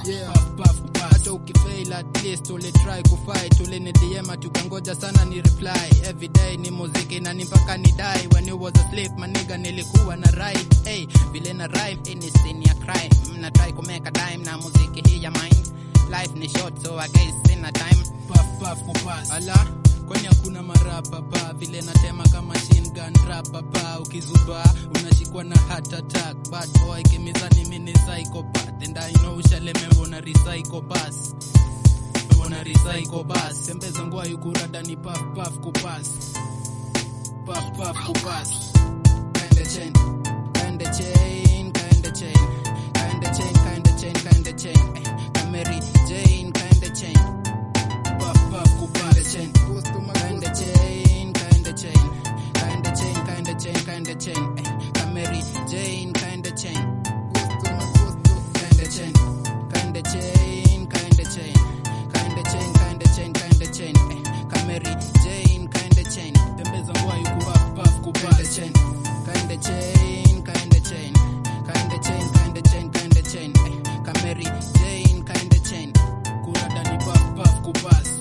Yeah. Puff, puff, kupass. hata ukifail at least ulitry kufight ulinidm tukangoja sana ni reply everyday ni muziki na ni mpaka ni die when you was asleep maniga nilikuwa na ride hey, vile na rhyme ini sin ya crime mna try kumeka dime na muziki hii ya mine life ni short so I guess sina time puff puff kupass ala kwani hakuna marapa pa vile natema kama machine gun rapa pa ukizuba unashikwa na heart attack bad boy kimizani mini psychopath and I know ushalemewa na recycle bus una recycle bus tembeza ngwa yukurada ni puff puff kupass puff puff kupass kinda chain kinda chain kinda chain kinda chain kinda chain kinda chain eh, Mary Jane kinda chain puff puff kupass chain kinda chain kinda chain kinda chain kinda chain kinda chain eh, Mary Jane kinda chain kinda chain kinda chain kinda chain kinda chain kinda chain kinda chain eh, Mary Jane kinda chain tembeza ngwa yuku puff puff kupass chain kinda chain kinda chain kinda chain kinda chain kinda chain eh, Mary Jane kinda chain kurada ni puff puff kupass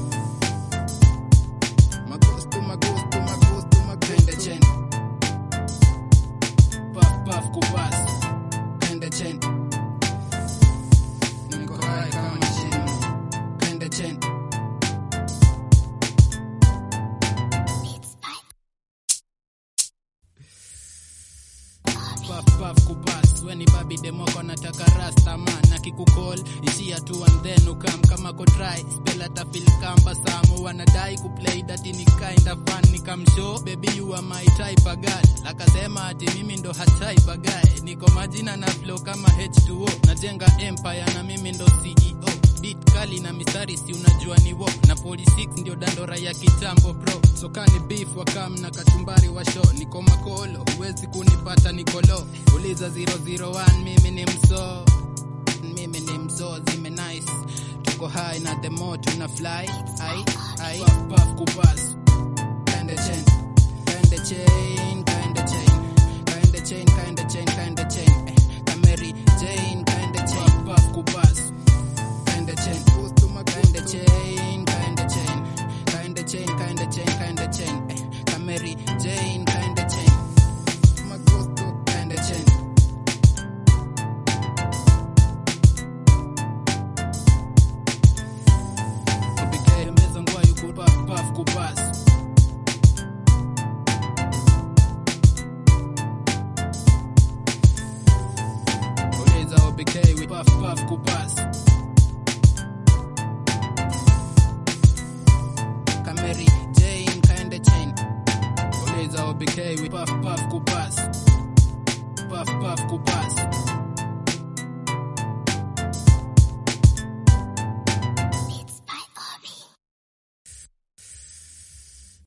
magusto magusto magusto magusto chain puff puff kupass kinda chain niko high kama machine kinda chain puff puff kupass weni babi demoko nataka rasta man akikukol ishia tu and then ukam kama ko try spell atafil kamba samu wanadai kuplay dati ni kinda fun nikamshow baby you are my type of girl akasema ati mimi ndo hatype of guy niko majina na flow kama H2O najenga empire na mimi ndo CEO beat kali na mistari si unajua ni wo na 46 ndio dandora ya kitambo bro sokani beef wakam na kachumbari wa show niko makolo huwezi kunipata nikolo uliza 001 mimi ni mso mimi ni mso zime nice tuko high na the more tuna fly ai ai puff puff kupass kinda chain kinda chain kinda chain kinda chain kinda chain kinda chain eh, Mary Jane kinda chain puff puff kupass kinda chain kinda chain kinda chain kinda chain kinda chain kinda chain eh, Mary Jane kinda chain magusto kinda chain Ubike meza ngwa yuku puff puff kupass Uliza OBK with puff puff kupass Kameri Jane kinda chain Uliza OBK with puff puff kupass Puff puff kupass